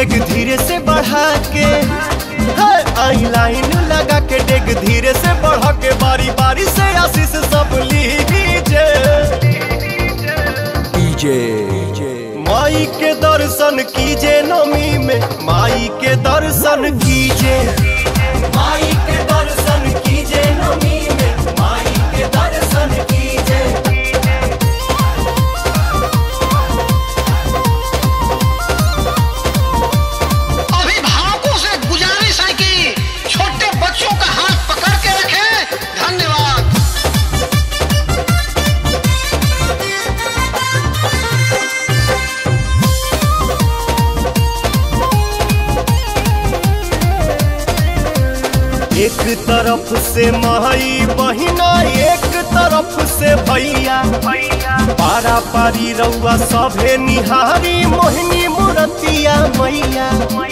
डेग धीरे से बढ़ा के हाय, आई लाइन लगा के डेग धीरे से बढ़ा के बारी बारी से आशीष सब लीजिए माई के दर्शन कीजे नमी में माई के दर्शन कीजे माई के दर्शन कीजे नमी में माई के दर्शन कीजे अभिभावकों से गुजारिश है कि छोटे बच्चों का हाथ पकड़ के रखें धन्यवाद एक तरफ से माई बहिना एक तरफ से भैया पारा पारी रउआ सभे निहारी मोहिनी मुरतिया मैया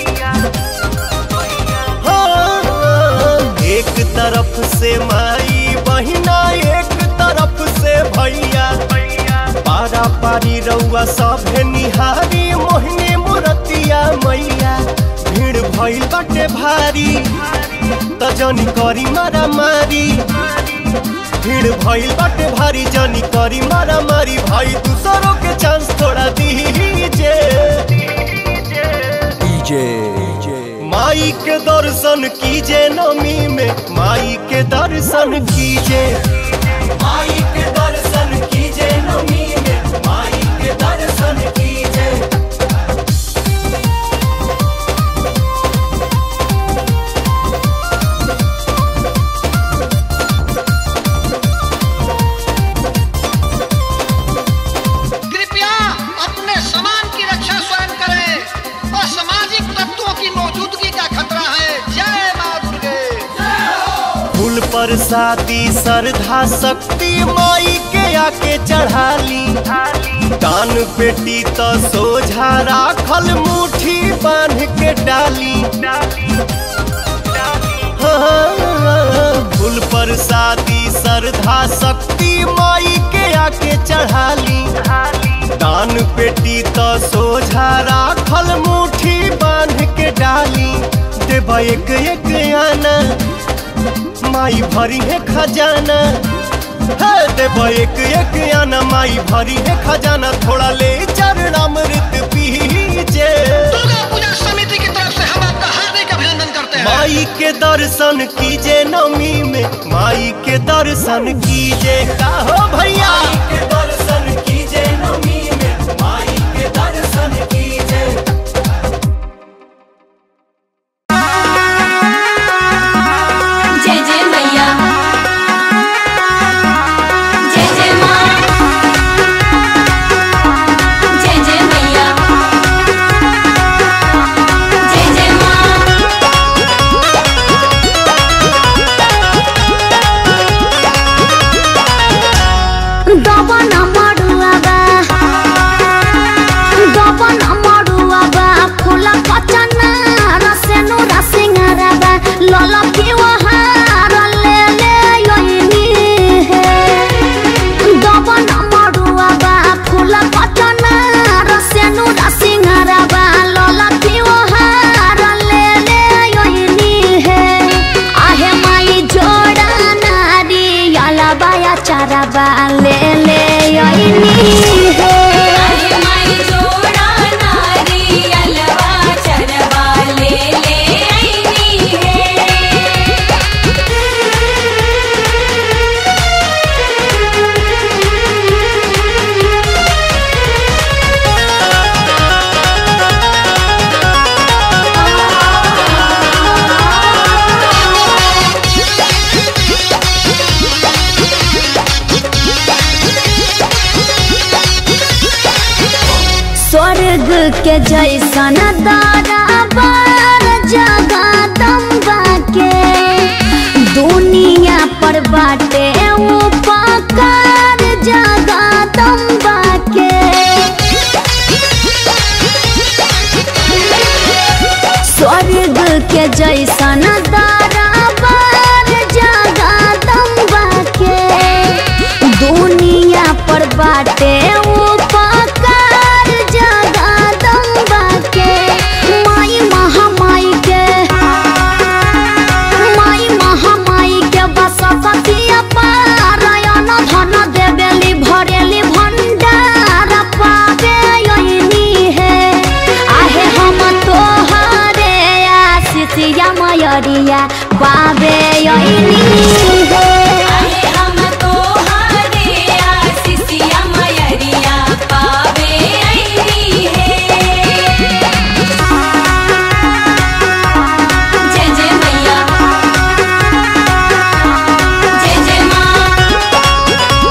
हाँ, एक तरफ से माई बहिना एक तरफ से भैया पारा पारी रउआ सभे निहारी मोहिनी मुरतिया मैया भीड़ भइल बाटे भारी त जनी करी मारा मारी भीड़ भइल बाटे भारी जनी करी मारा मारी भाई दूसरों के चांस थोड़ा दीजे माई के दर्शन कीजे नमी में माई के दर्शन कीजे माई के दर्शन कीजे नमी में माई के दर्शन कीजे कृपया अपने सामान की रक्षा स्वयं करें असामाजिक तत्वों की मौजूदगी का खतरा है जय माँ दुर्गे फूल पर शादी श्रद्धा शक्ति माई के आके चढ़ाली दान पेटी तो सोझा राखल मुट्ठी बांध के डाली हाँ, फूल पर शादी श्रद्धा शक्ति माई के आके चढ़ाली दान पेटी तो सोझा राखल मुट्ठी बांध के डाली देवा एक एक आना माई भरी है खजाना है देवा एक एक आना माई भरी है खजाना थोड़ा ले चरणामृत पीजे दुर्गा पूजा समिति की तरफ से हम आपका हार्दिक अभिनंदन करते हैं माई के दर्शन कीजे नमी में माई के दर्शन कीजे का हो भैया के दर्शन कीजे नमी में माई के दर्शन कीजे जय जय मैया जय जय माँ जय जय मैया जय जय माँ ದವನ ಮಾಡುವಾಗ ದವನ ಮಾಡುವಾಗ ಫುಲ ಪಚನ ರಸೆನು ರಸಿಂಗರಗ ಲಲ ಪಿವಹಾರಲ್ಲೇ ಯೋಯಿನಿ ದವನ ಮಾಡುವಾಗ ಫುಲ ಪಚನ ರಸೆನು ರಸಿಂಗರಗ ಲಲ ಪಿವಹಾರಲ್ಲೇ ಯೋಯಿನಿ आहे माई जोड़ा नारी याला बाया चारा बाले ले योइनी है अरे माई जोड़ा नारी अलवा चरवा ले ले आईनी है स्वर्ग के जैसन दारा बार जगह दम्बा के दुनिया पर बाटे उपकार जगह दम्बा के स्वर्ग के जैसन दारा बार जगह दम्बा के दुनिया पर बाटे उपकार जगह दम्बा के माई दुआरिया पावे अइनी हे आहे हम तोहरे आशीषिया मयरिया पावे अइनी है जय जय मैया जय जय माँ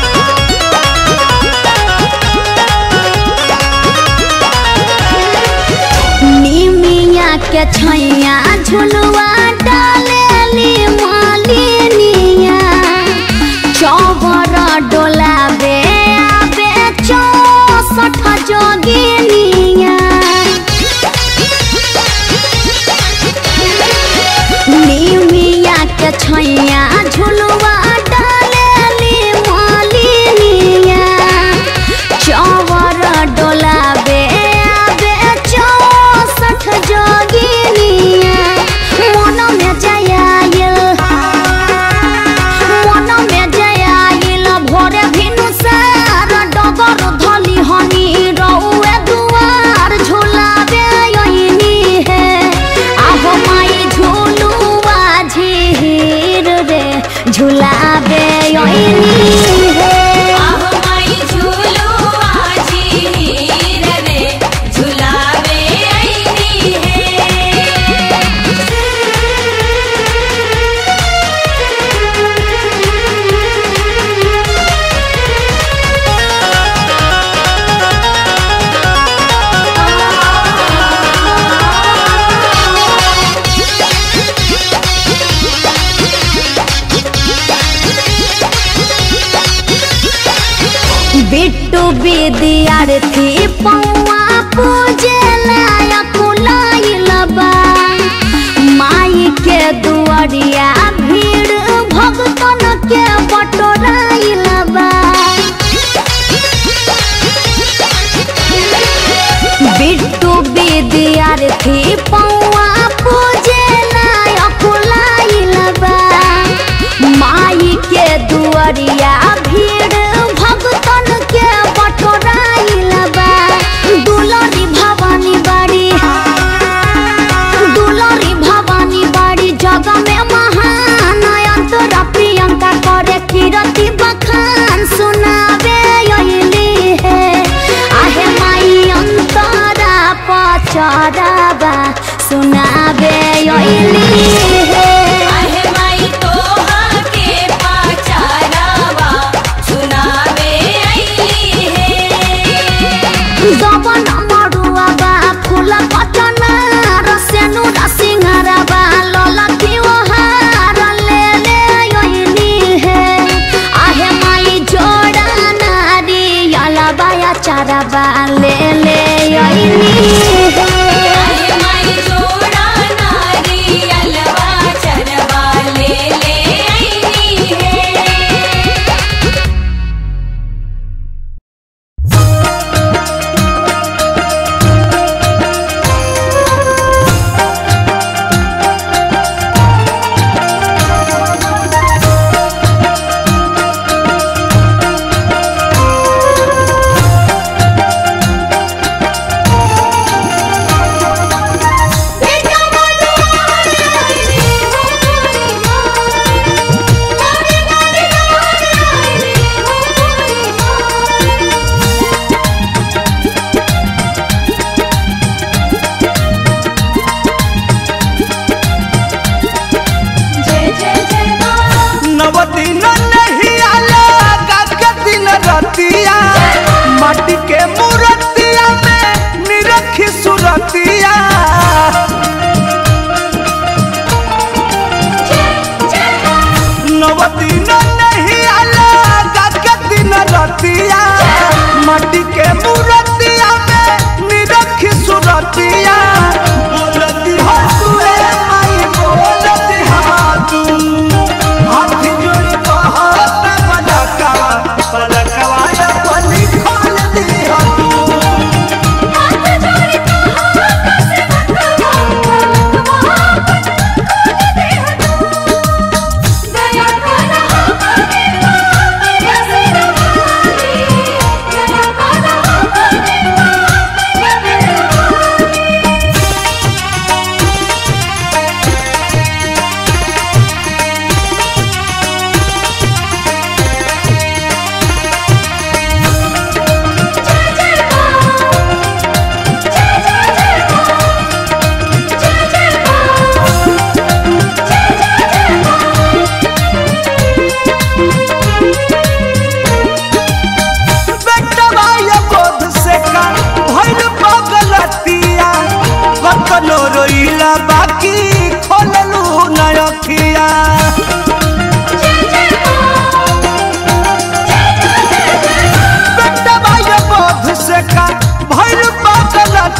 निमिया के छैया झुलुआ डालेली मालिनिया चौबर डोलाबे आबे चौसठ जोगिनिया निमिया के छैया झुलुआ डालेली मालिनिया चौवर डोलाबे आबे चौसठ जोगिनिया मन में जयाइल मन में जयाइल भोरे भिनु सार डगर धली हनी रउए दुआर झुलाबे यहिनी हे आहो माई झुलुआ झीर रे झुलाबे यहिनी हे आहो माई झूलू आजी हीर रे झुलावे अइनी है बिट्टू विद्यार्थी पौआ पूजे लायक लाइल बा माई के दुआरिया भीड़ भगतन के बटोराइल बा बिट्टू विद्यार्थी पौआ पूजे लायक लाइल बा माई के दुआरिया भीड़ भगतन के बटोराइल बा दुलरी भवानी बाड़ी दुलरी भवानी बाड़ी जग में महान अंतरा प्रियंका करे कीरति बखान सुनावे अइली हे आहे माई अंतरा पचराबा सुनावे अइली हे आहे माई तोहा के पाचारावा सुनावे अइली है जवन मरुआ बा फूल पचना रसेनु रसिंहरा बा ललकी ओहार ले ले अइनी हे आहे माई जोड़ा नारी अला बाया चारा बा ले ले अइनी हे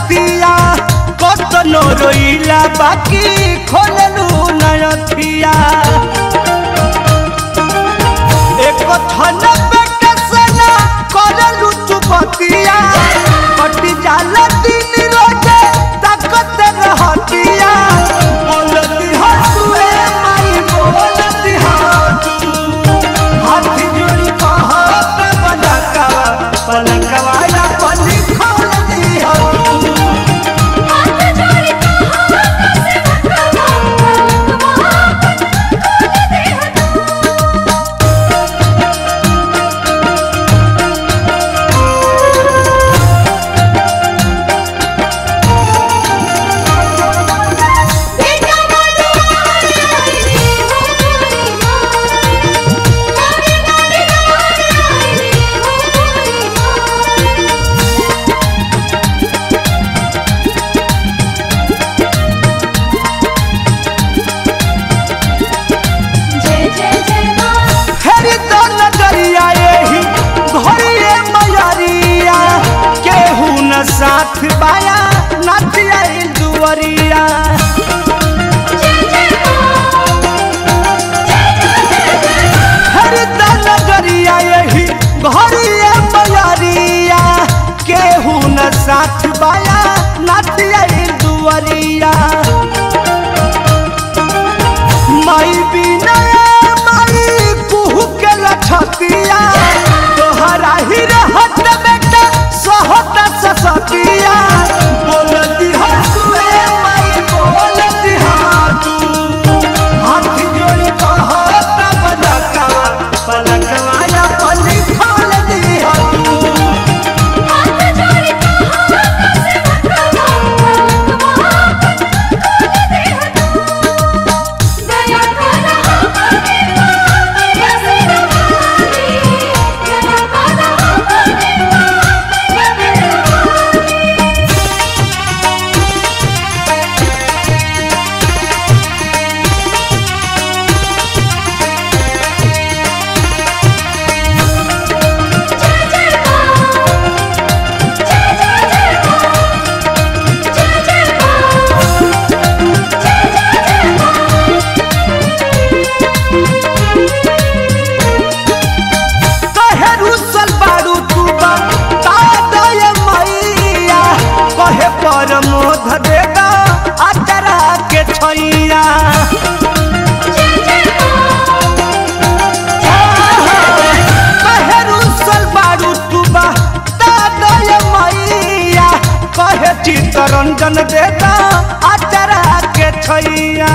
रतिया कतनो रोइला बाकी खोललू नयथिया एक थन बेटा सना करलू तू बतिया कटी जाला दिन रोजे ताकत रहतिया बोलती हसुए माई बोलती हाथू हाथ जोड़ी कहत पलकवा पलकवा या पली खोल दी हाथू जय जय जय माँ फेरी तो नजरिया यही घरिए मयरिया केहू न साथ बाया नथिया दुवरिया फेरी तो नजरिया यही घरिए मयरिया केहू न साथ बाया नथिया दुवरिया माई बिना माई कुहू के लछतिया तोहरा ही रहत बेटा सहत ससतिया बोलती हसुए माई बोलती हाथू हाथ जोड़ी कहत पलकवा पलकवा या पली खोल दी हाथू कहे रुसल बारू तू बा तादय मैया कहे पर मोध देगा अचरा के छैया कहे रुसल बारू तू बा तादय मैया कहे चित्तरंजन देगा अचरा के छैया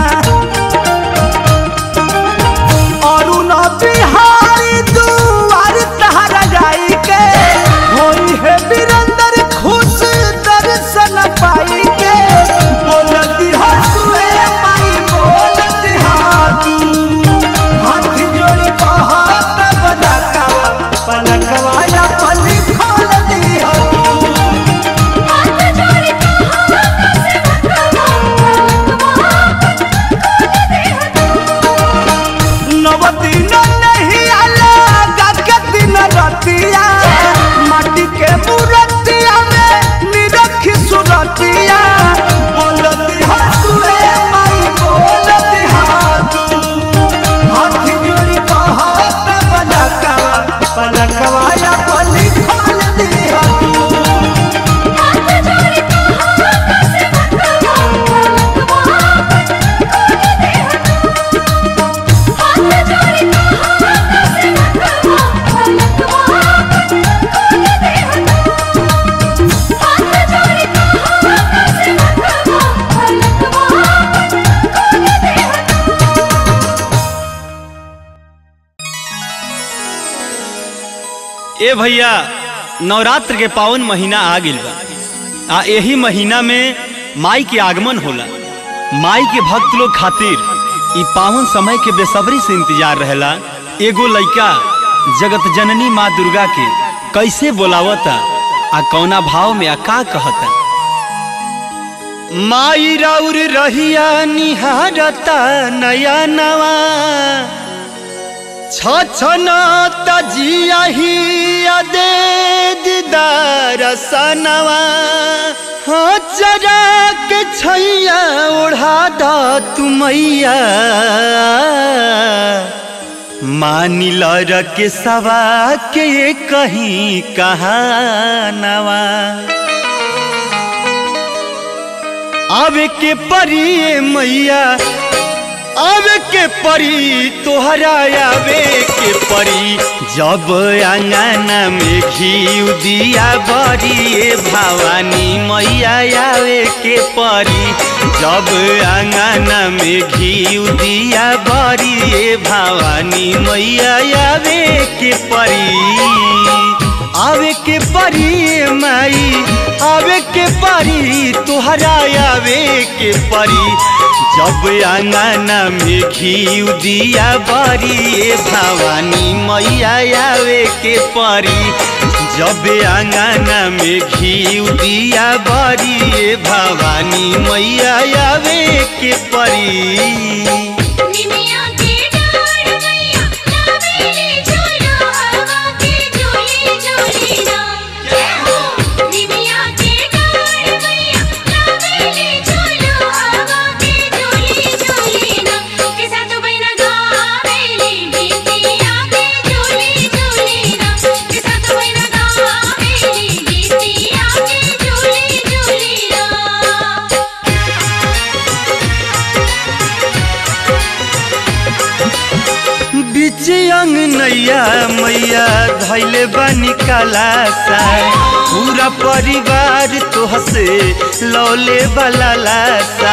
अरुण बिहारी दुआर तहरा जाई के होई है वीरेंद्र खुश दर्शन पाई के बोलती हसुए माई बोलती हाथू हाथ जोड़ी कहत पलकवा पलकवा या पली खोल दी हाथू नवदिन नहीं आला गाके दिन रतिया माटी के मूर्तिया में निरखी सुरतिया बोलती हसुए माई बोलती हाथू हाथ जोड़ी कहत पलकवा पलकवा या पली खोल दी हाथू ए भैया नवरात्र के पावन महीना आ गइल बा आ एही महीना में माई के आगमन होला माई के भक्त लोग खातिर ई पावन समय के बेसब्री से इंतजार रहेला एगो लइका जगत जननी माँ दुर्गा के कैसे बोलावता आ कौना भाव में आ का कहता माई राउर रहिया निहारता नया नवा छछना तजिया ही दे दीदार सनवा हाँ जरा के छैया ओढ़ा दा तुमैया मानिल के सवा के कहीं कहानवा आवे के परी मैया आवे के परी तोहरा आवे के परी जब अंगना में घी दिया बड़ी भवानी मैया आवे के परी जब अंगना में घी दिया बड़ी भवानी मैया आवे के परी आवे के परी माई आवे के परी तोहरा आवे के परी जब अंगना में घी दिया बड़ी भवानी मैया आवे के परी जब अंगना में घी दिया बड़ी भवानी मैया आवे के परी निमिया के डार मैया लावेली झूलो हवा के झूली झूली ना जय हो निमिया के डार मैया लावेली झूलो हवा के झूली झूली ना के साथ बहिना गावेली गीतिया के झूली झूली ना के साथ बहिना गावेली गीतिया के झूली झूली ना बीच अंग नैया मैया धैले बनी कलासा पूरा परिवार तो हसे लौले वाला लासा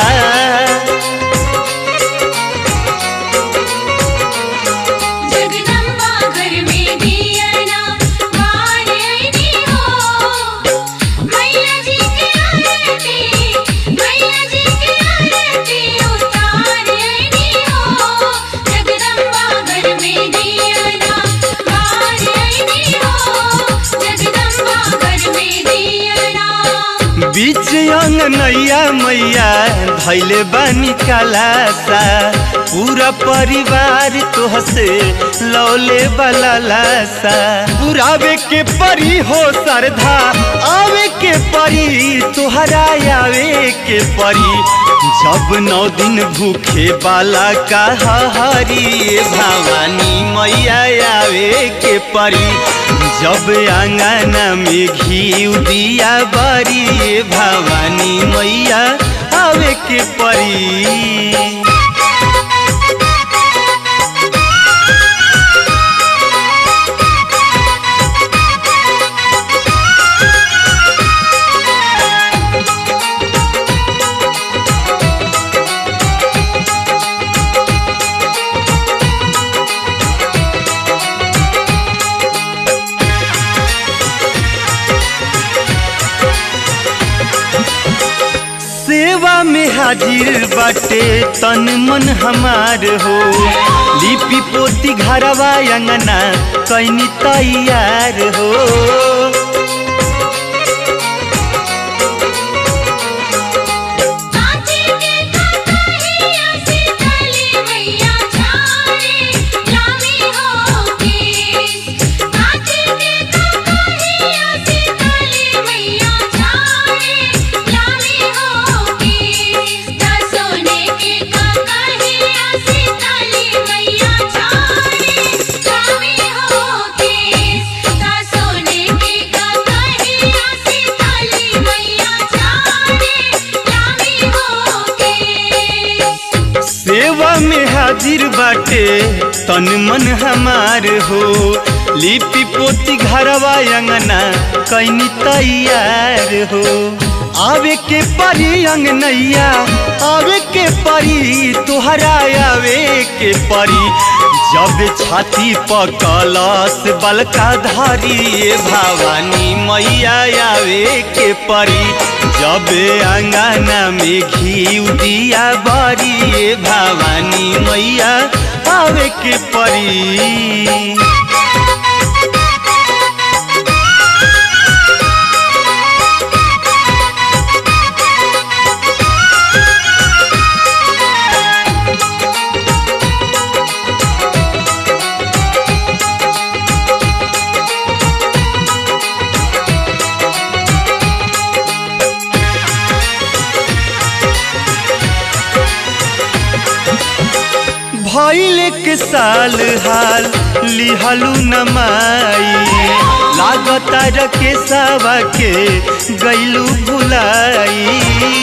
जगदम्बा घर में दियना बार आईनी हो मैया जी के आरती मैया जी के आरती उतार आईनी हो जगदम्बा घर में दियना बार आईनी हो जगदम्बा घर में दियना बीच अंग नैया मैया धैले बनी कलासा पूरा परिवार तो हसे लौले वाला लासा पुरावे के परी हो सरधा आवे के परी तोहरा आवे के परी जब नौ दिन भूखे वाला कहा हरी भवानी मैया आवे के परी जब अंगना में घी दिया बड़ी भवानी मैया आवे के परी सेवा में हाजिर बाटे तन मन हमार हो लिपि पोती घरवा अंगना कैनी तैयार हो कांचे के कटहिया से तली मैया छाड़े लामी हो केस कांचे के कटहिया से तली मैया छाड़े लामी हो केस ता सोने के कटहिया से तली मैया छाड़े लामी हो केस ता सोने के कटहिया से तली मैया छाड़े लामी हो केस सेवा में हाजिर बाटे तन मन हमार हो लिपि पोती घरवा अंगना कैनी तैयार हो आवे के परी अंगनैया आवे के परी तोहरा आवे के परी जब छाती पर कलश बलका धारी भवानी मैया आवे के परी जब अंगना में घी दिया बड़ी भवानी मैया आवे के परी भइल के साल हाल लिहलू नमाई लागता रके सावा के गैलू भुलाई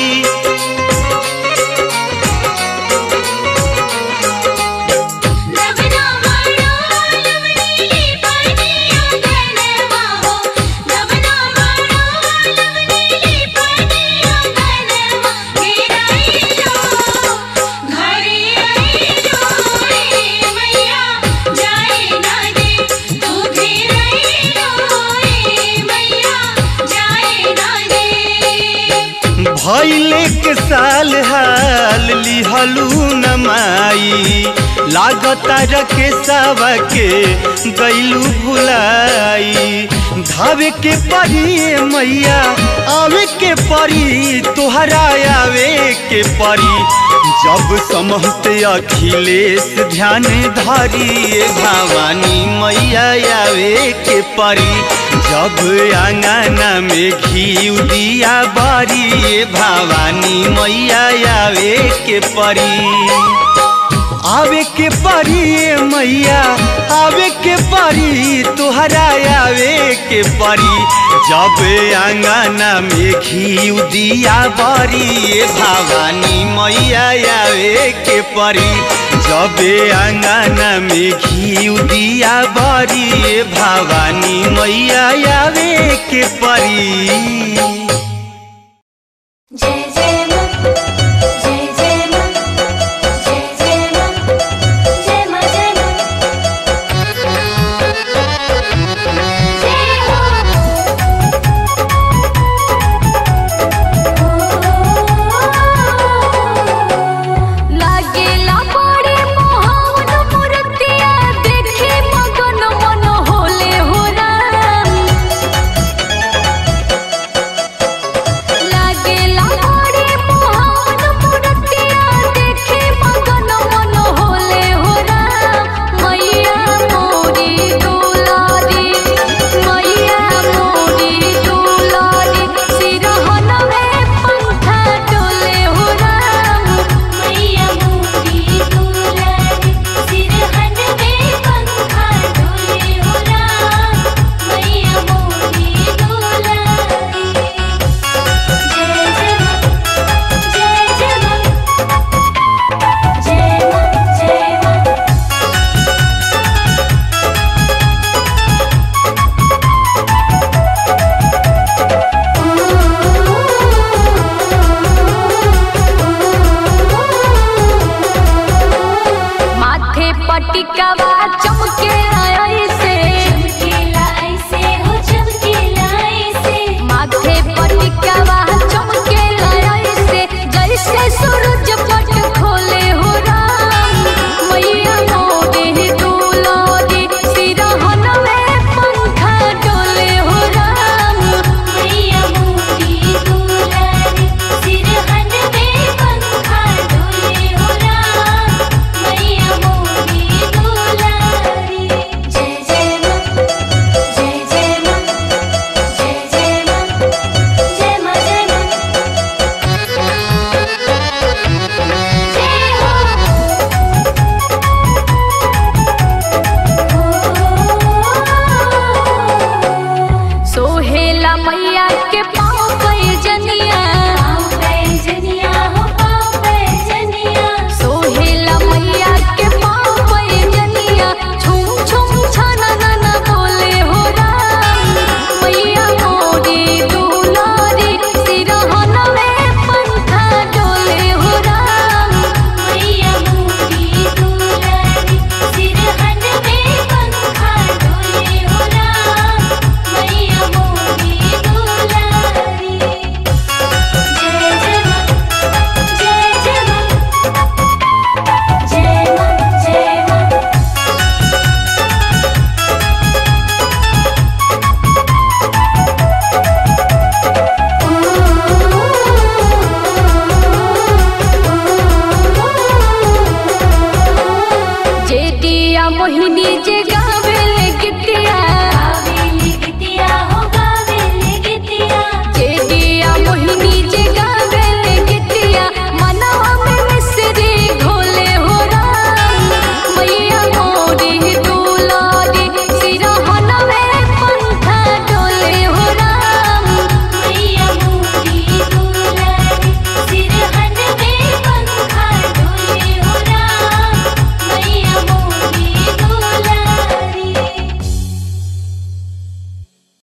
नवना मारो लवनी पानिया गनवा हो नवना मारो लवनी पानिया गनवा गिराई लो घरे आई लो रे मैया जाए ना दे तू घेराई लो रे मैया जाए ना दे भइले के साल हाल लिहलू नमाई लागता रके सावा के गैलू भुलाई धावे के परी मैया आवे के परी तोहरा आवे के परी जब समहते अखिलेश ध्यान धरी भवानी मैया आवे के परी जब आंगना में घी दिया बारी भवानी मैया आवे के परी आवे के परी ए मैया आवे के परी तोहरा आवे के परी जब आंगना में घी दिया बारी ए भवानी मैया आवे के परी जब आंगना में घी दिया बारी ए भवानी मैया आवे के परी जय जय